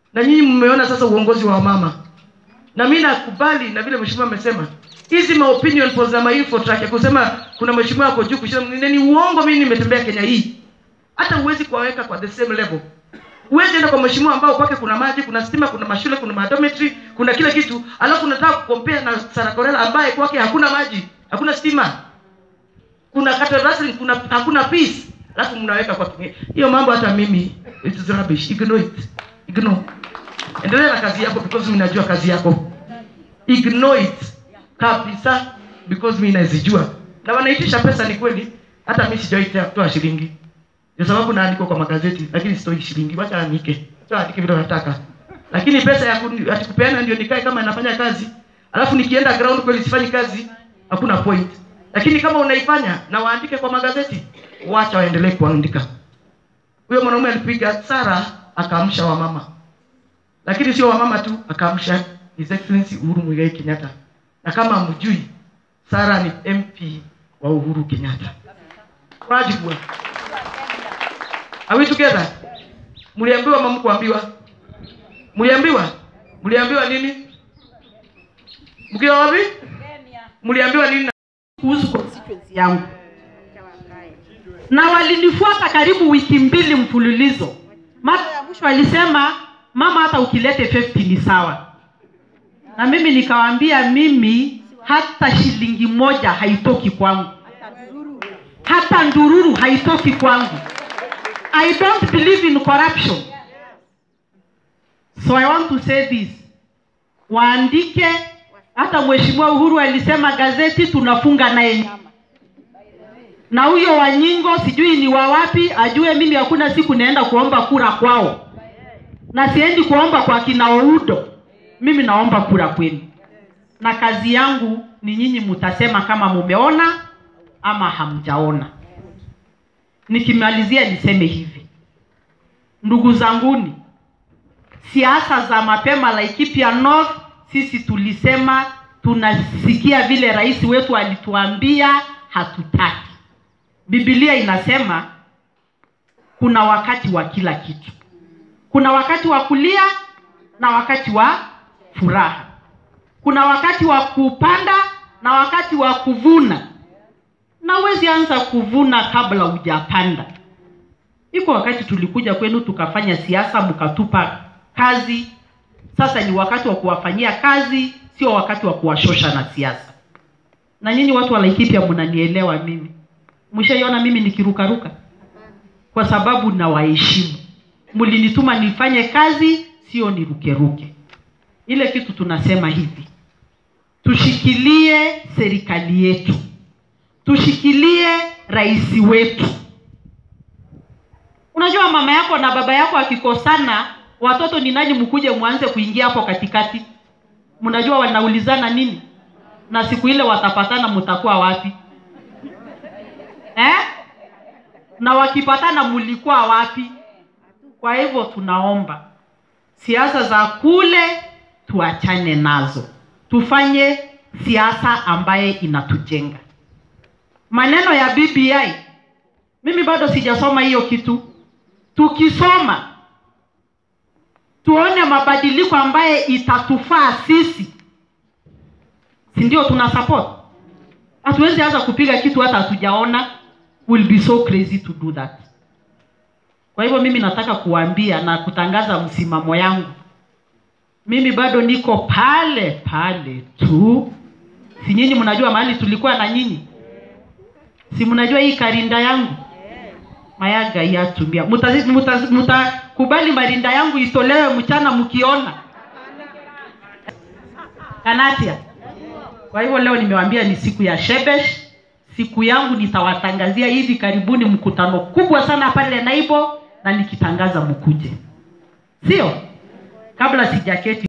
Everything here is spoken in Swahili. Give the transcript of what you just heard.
na nyinyi mmeona sasa uongozi wa mama na mi nakubali na vile mheshimiwa amesema hizi ma opinion polls na ma info track ya kusema kuna mheshimiwa ako juu kushinda mwingine ni uongo mimi nimetembea kenya hii hata huwezi kuwaweka kwa the same level huwezi enda kwa mheshimiwa ambao kwake kuna maji kuna stima kuna mashule kuna madometry kuna kila kitu alafu unataka kukompea na sarakorela ambaye kwake hakuna maji hakuna stima kuna cattle rustling kuna hakuna peace alafu mnaweka kwa kinge hiyo mambo hata mimi it is rubbish ignore it ignore endelea na kazi yako because mimi najua kazi yako ignore it kabisa because mimi nazijua na wanaitisha pesa ni kweli hata mimi sijawahi toa shilingi kwa sababu naandikwa kwa magazeti lakini sitoi shilingi wacha andike sio andike vile nataka lakini pesa ya kuni- ati kupeana ndio nikae kama nafanya kazi alafu nikienda ground kweli sifanyi kazi hakuna point lakini kama unaifanya na waandike kwa magazeti wacha waendelee kuandika huyo mwanaume alipiga sara akaamsha wamama lakini sio wamama tu akaamsha his excellency uhuru muigai kenyatta na kama mjui sara ni mp wa uhuru kenyatta wajibu Are we together? Mliambiwa ama mkuambiwa? Mliambiwa? Mliambiwa nini? Mkiwa wapi? Mliambiwa nini? kuhusu constituency yangu na walinifuata karibu wiki mbili mfululizo mara ya mwisho walisema mama hata ukilete 50 ni sawa na mimi nikawaambia mimi hata shilingi moja haitoki kwangu hata ndururu haitoki kwangu i don't believe in corruption so i want to say this waandike hata mheshimiwa uhuru alisema gazeti tunafunga naye nyama na huyo wanyingo sijui ni wa wapi ajue mimi hakuna siku naenda kuomba kura kwao na siendi kuomba kwa kina oudo mimi naomba kura kwenu na kazi yangu ni nyinyi mtasema kama mumeona ama hamjaona nikimalizia niseme hivi ndugu zanguni siasa za mapema Laikipia North, sisi tulisema tunasikia vile rais wetu alituambia hatutaki. Biblia inasema kuna wakati wa kila kitu, kuna wakati wa kulia na wakati wa furaha, kuna wakati wa kupanda na wakati wa kuvuna, na huwezi anza kuvuna kabla hujapanda. Iko wakati tulikuja kwenu tukafanya siasa, mkatupa kazi. Sasa ni wakati wa kuwafanyia kazi, sio wakati wa kuwashosha na siasa. Na nyinyi watu wa Laikipia mnanielewa mimi, mshaiona mimi nikirukaruka kwa sababu nawaheshimu. Mlinituma nifanye kazi, sio nirukeruke. Ile kitu tunasema hivi, tushikilie serikali yetu, tushikilie rais wetu. Unajua mama yako na baba yako akikosana, watoto ni nani mkuje mwanze kuingia hapo katikati? Mnajua wanaulizana nini? Na siku ile watapatana, mtakuwa wapi eh? Na wakipatana mlikuwa wapi? Kwa hivyo tunaomba siasa za kule tuachane nazo, tufanye siasa ambaye inatujenga. Maneno ya BBI, mimi bado sijasoma hiyo kitu. Tukisoma tuone mabadiliko ambaye itatufaa sisi, si ndio? Tuna support. Hatuwezi anza kupiga kitu hata hatujaona. Will be so crazy to do that. Kwa hivyo mimi nataka kuambia na kutangaza msimamo yangu, mimi bado niko pale pale tu. Si nyinyi mnajua mahali tulikuwa na nyinyi? Si mnajua hii karinda yangu mayaga yatumia mutakubali muta, muta, kubali marinda yangu itolewe mchana mkiona kanatia kwa hivyo leo nimewambia ni siku ya shebesh siku yangu nitawatangazia hivi karibuni mkutano kubwa sana pale naibo na nikitangaza mkuje sio kabla sijaketi